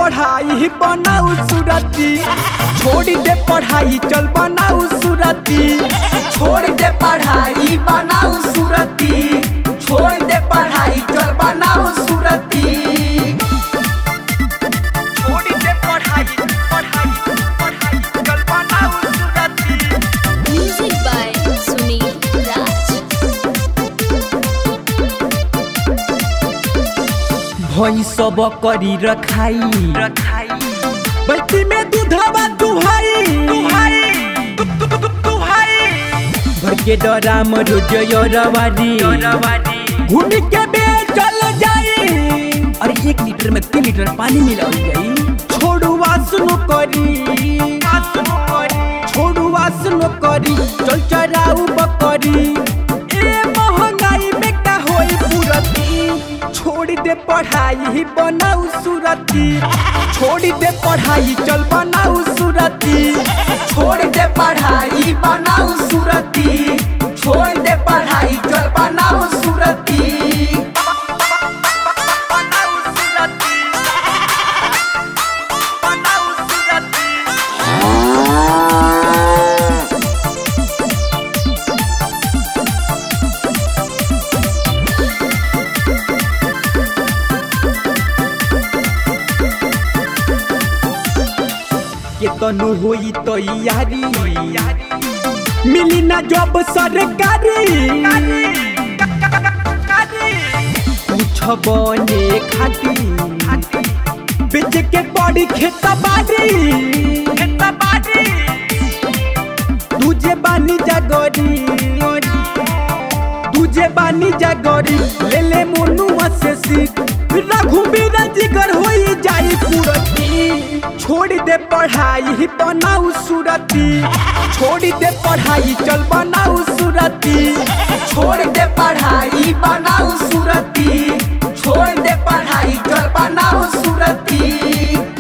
पढ़ाई बनाऊ सुरती छोड़ दे पढ़ाई चल बनाऊ सुरती छोड़ दे पढ़ाई बनाऊ सूरती छोड़ दे पढ़ाई चल बनाऊ सूरती छोड़ दे पढ़ाई पढ़ाई पढ़ाई चल बनाऊ सुरती Music by Sunil Raj. भई सब करी रखाई बल्टी में दूधवा दुहाई भर के डराम रोज रवारी घूम के बेचल जाई अरे एक लीटर में तीन लीटर पानी मिलाओ जाई छोड़ू वासनो करी छोड़ू वासनो करी चल चराऊ बकरी ए महंगाई में का होई पूरती छोड़ दे पढ़ाई बनाऊ सुरती छोड़ दे पढ़ाई चल बनाऊ सुरती छोड़ दे पढ़ाई बनाऊ सूरती छोड़ दे पढ़ाई चल बनाऊ सूरती बनाऊ सुरती बनाऊ सुरती के तनु होई तैयारी मिली ना जॉब सरकारी कुछ बने खाती बेच के पड़ी खेता बाड़ी तुझे बानी जागरी तुझे बानी जागरी ले ले मोनुआ से सीख रघुबीर जिगर होई जाई पूरती छोड़ दे पढ़ाई बनाऊ सुरती छोड़ दे पढ़ाई चल बनाऊ सुरती छोड़ दे पढ़ाई बनाऊ सूरती छोड़ दे पढ़ाई चल बनाऊ सूरती